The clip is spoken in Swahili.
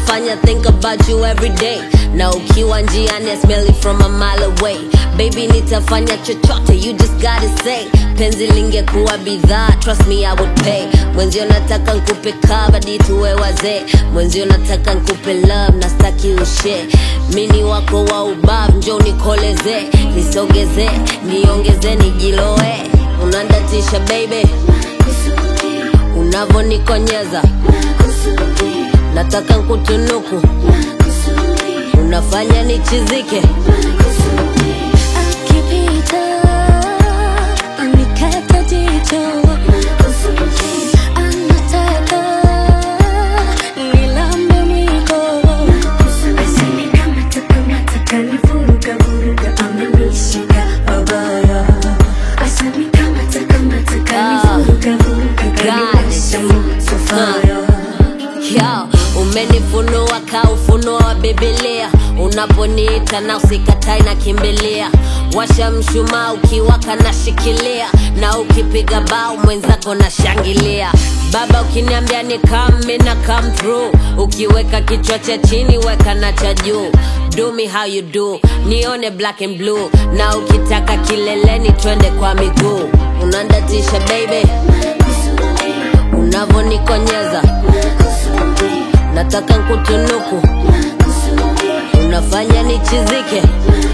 unanifanya think about you every day na ukiwa njiani I smell it from a mile away baby nitafanya chochote you just gotta say penzi lingekuwa bidhaa trust me I would pay mwenzio nataka nkupe kabadi tuwe wazee mwenzio nataka nkupe love na staki ushe mini wako wa ubavu njo nikoleze nisogeze niongeze nijiloe unandatisha baby unavonikonyeza nataka nkutunuku unafanya nichizike Akipita anikata jicho, anataka nilambe mwiko. Asini kama takamata kanivuruga vuruga amenishika pabaya. Asini kama takamata kanivuruga vuruga kaniwasha moto fire. Yo, umenifunua ka ufunuo wa Biblia, unaponiita na usikatai na kimbilia. Washa mshumaa ukiwaka na shikilia, na ukipiga bao mwenzako na shangilia. Baba ukiniambia ni come na come through, ukiweka kichwa cha chini weka na cha juu. Do me how you do, nione black and blue, na ukitaka kileleni twende kwa miguu. Unandatisha baby, unavonikonyeza nataka nkutunuku unafanya nichizike